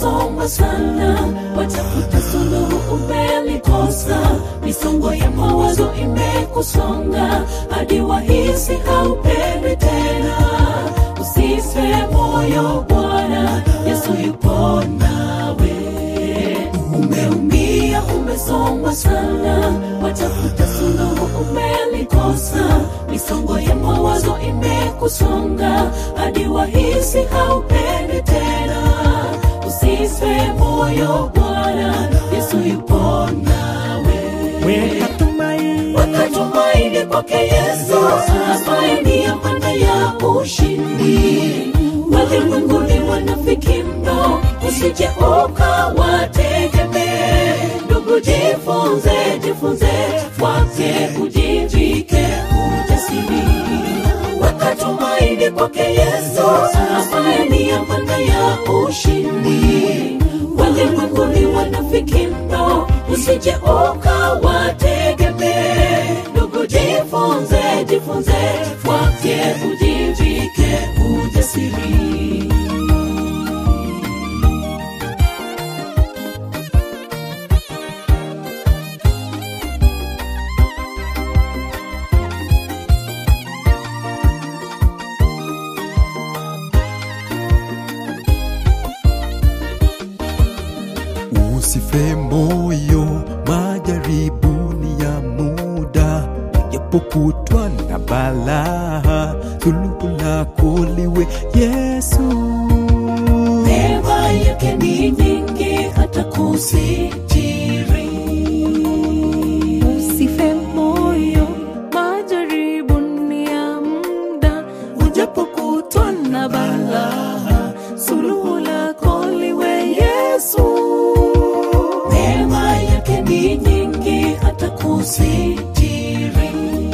umesoma sana, watafuta suluhu umelikosa, misongo ya mawazo imekusonga hadi wahisi haupendi tena. Usife moyo, Bwana Yesu yupo nawe. Umeumia, umesongwa sana, watafuta suluhu umelikosa, misongo ya mawazo imekusonga hadi wahisi haupendi tena. Usife moyo, Bwana Yesu yupo nawe. Weka tumaini Wakatumaini kwake Yesu, ambaye ni amana ya ushindi. Walimwenguni wanafiki mno, usije ukawategemee. Ndugu, jifunze, jifunze kwake, ujivike ujasiri. Wakatumaini kwake Yesu, ambaye ni amana ya ushindi. Walimwenguni wanafiki mno, usije ukawategemee. Ndugu, jifunze, jifunze kwake, ujivike ujasiri. Usife moyo, majaribu ni ya muda, japokutwa na balaa, suluhu lako liwe Yesu. Neema yake ni nyingi hata kusitiri. Usife moyo, majaribu ni ya muda, ujapokutwa na balaa, suluhu lako liwe Yesu. Neema yake ni nyingi hata kusitiri.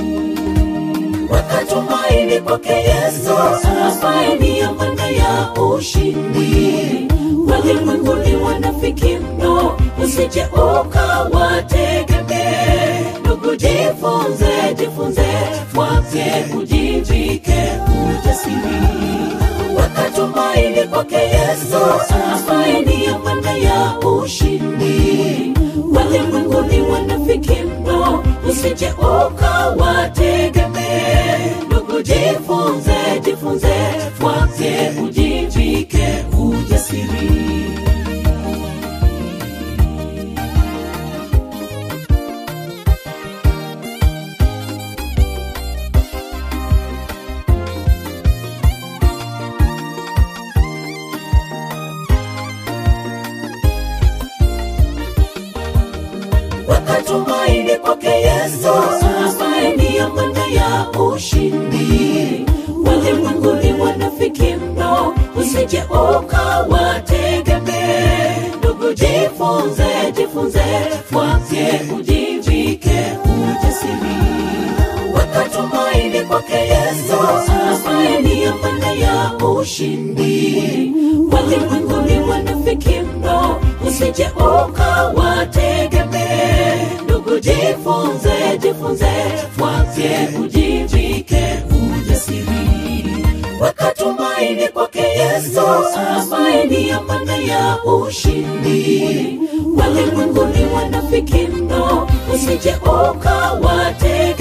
Wakatumaini kwake Yesu, ambaye ni amana ya ushindi. Walimwenguni wanafiki mno, usije ukawategemee. Ndugu, jifunze, jifunze kwake, ujivike ujasiri wakatumaini kwake Yesu, ambaye ni amana ya ushindi. Walimwenguni wanafiki mno, usije ukawategemee. Ndugu, jifunze, jifunze kwake, ujivike ujasiri. wakatumaini kwake Yesu, ambaye ni amana ya ushindi. Walimwenguni wanafiki mno, usije ukawategemee. Ndugu, jifunze, jifunze kwake, ujivike ujasiri. Wakatumaini kwake Yesu, ambaye ni amana ya ushindi. Walimwenguni wanafiki mno, usije ukawategemee. Ndugu, jifunze, jifunze kwake, ujivike ujasiri. Wakatumaini kwake Yesu, ambaye ni amana ya ushindi. Walimwenguni wanafiki mno, usije ukawategemee.